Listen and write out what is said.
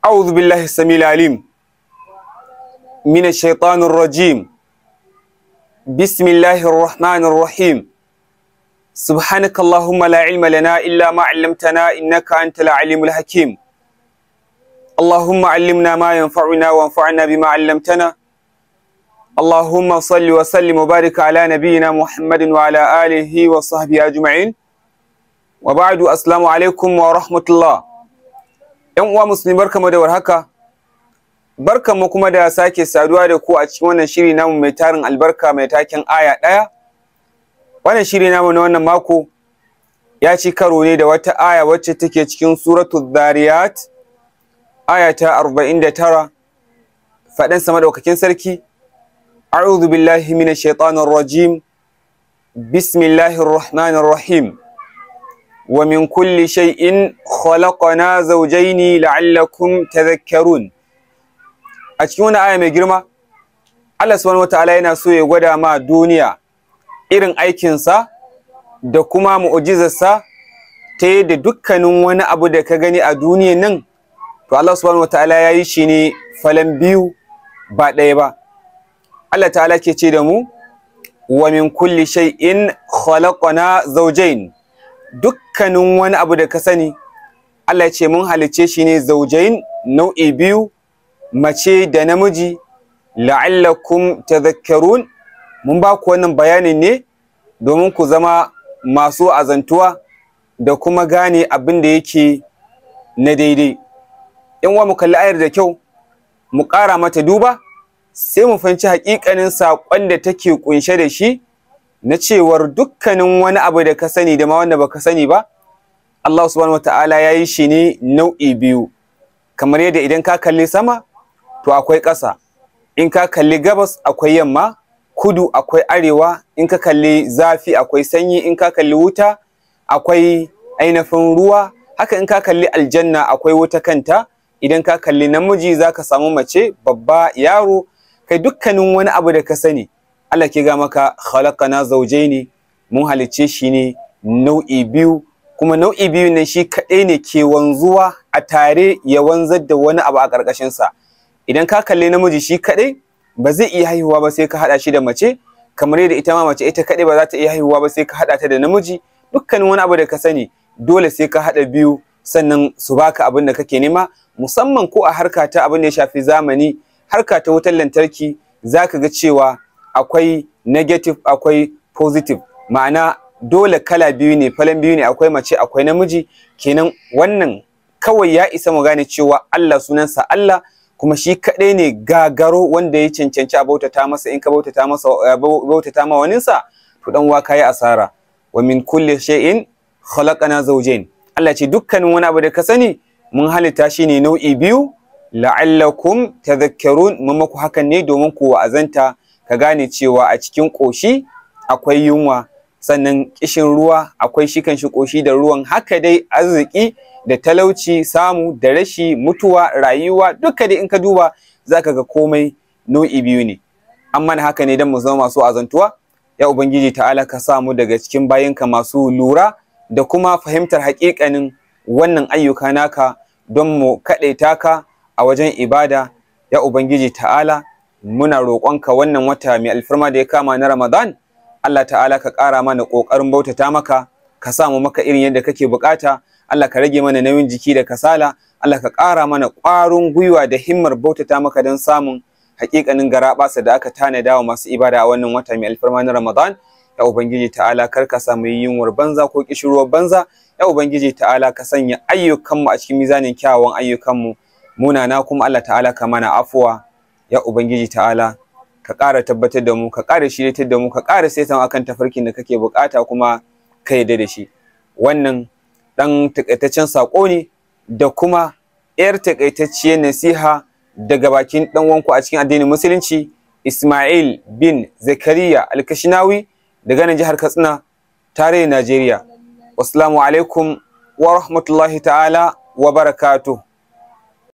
أعوذ بالله السميع العليم من الشيطان الرجيم بسم الله الرحمن الرحيم سبحانك اللهم لا علم لنا إلا ما علمتنا إنك أنت العليم الحكيم اللهم علمنا ما ينفعنا وانفعنا بما علمتنا اللهم صل وسلم وبارك على نبينا محمد وعلى آله وصحبه أجمعين وبعد السلام عليكم ورحمة الله ‘Yan uwa musulmi barkamu da warhaka, barkamu kuma da sake saduwa da ku a cikin wannan shiri namu mai tarin albarka mai taken aya ɗaya. Wannan shiri namu na wannan mako ya ci karo ne da wata aya wacce take cikin suratul Zariyat, aya ta arba'in da tara, faɗin sama ɗaukakin sarki, A'udhu billahi minash shaitanir rajim, Bismillahir Rahmanir Rahim. ومن كل شيء خلقنا زوجين لعلكم تذكرون a cikin wani aya mai girma Allah subhanahu wataala yana so ya gwada ma duniya irin aikinsa da kuma mu'jizarsa ta yadda dukkanin wani abu da ka gani a duniyan nan to Allah subhanahu wataala ya yi shi ne falan biyu ba ɗaya ba Allah ta'ala ke ce da mu wa min kulli shay'in khalaqna zawjayn dukkanin wani abu da ka sani Allah ya ce mun halicce shi ne zaujain nau'i biyu mace da namiji la'allakum tadhakkarun mun ba ku wannan bayanin ne domin ku zama masu azantuwa da kuma gane abin da yake na daidai in wa mu kalli ayar da kyau mu ƙara mata duba sai mu fahimci haƙiƙanin saƙon da take ƙunshe da shi na cewar dukkanin wani abu da ka sani da ma wanda baka sani ba Allah subhanahu wata'ala ya yi shi ne nau'i biyu kamar yadda idan ka kalli sama to akwai ƙasa in ka kalli gabas akwai yamma kudu akwai arewa in ka kalli zafi akwai sanyi in ka kalli wuta akwai ainihin ruwa haka in ka kalli aljanna akwai wuta kanta idan ka kalli namiji za ka samu mace babba yaro kai dukkanin wani abu da ka sani Allah ke ga maka khalaqana zawjaini mun halicce shi ne nau'i biyu kuma nau'i biyu ne shi kaɗai ne ke wanzuwa a tare ya wanzar da wani abu a ƙarƙashin sa idan ka kalle namiji shi kaɗai ba zai iya haihuwa ba sai ka haɗa shi da mace kamar yadda ita ma mace ita kaɗai ba za ta iya haihuwa ba sai ka haɗa ta da namiji dukkanin wani abu da ka sani dole sai ka haɗa biyu sannan su baka abin da kake nema musamman ko a harka ta abin da ya shafi zamani harka ta wutar lantarki zaka ga cewa akwai negative akwai positive ma'ana dole kala biyu ne falan biyu ne akwai mace akwai namiji kenan wannan kawai ya isa mu gane cewa Allah sunansa Allah kuma shi kaɗai ne gagaro wanda ya cancanci a bautata masa in ka bautata masa bautata ma waninsa to dan wa kai asara wa min kulli shay'in khalaqana zawjayn Allah ce dukkanin wani abu da ka sani mun halitta shi ne nau'i biyu la'allakum tadhakkarun mun maku hakan ne domin ku wa'azanta ka gane cewa a cikin ƙoshi akwai yunwa sannan ƙishin ruwa akwai shi kanshi ƙoshi da ruwan haka dai arziki da talauci samu da rashi mutuwa rayuwa duka dai in ka duba za ka ga komai nau'i biyu ne an mana haka ne don mu zama masu azantuwa ya ubangiji ta'ala ka sa mu daga cikin bayinka masu lura da kuma fahimtar haƙiƙanin wannan ayyuka naka don mu kaɗaita ka a wajen ibada ya ubangiji ta'ala muna roƙonka wannan wata mai alfarma da ya kama na Ramadan Allah ta'ala ka ƙara mana ƙoƙarin bautata maka ka samu maka irin yadda kake buƙata Allah ka rage mana nauyin jiki da kasala Allah ka ƙara mana ƙwarin gwiwa da himmar bautata maka don samun haƙiƙanin garaɓasa da aka tanada wa masu ibada a wannan wata mai alfarma na Ramadan ya ubangiji ta'ala kar ka samu yunwar banza ko kishirwar banza ya ubangiji ta'ala ka sanya ayyukanmu a cikin mizanin kyawawan ayyukanmu munana kuma Allah ta'ala ka mana afuwa ya Ubangiji ta'ala ka ƙara tabbatar da mu ka ƙara shiryatar da mu ka ƙara saitan akan tafarkin da kake buƙata kuma ka yarda da shi wannan ɗan taƙaitaccen saƙo ne da kuma ‘yar taƙaitacciyar nasiha daga bakin ɗan wanku a cikin addinin musulunci Ismail bin Zakariya Alkashinawi daga nan jihar Katsina tarayyar Najeriya. Wassalamu alaikum wa rahmatullahi ta'ala wa barakatuh.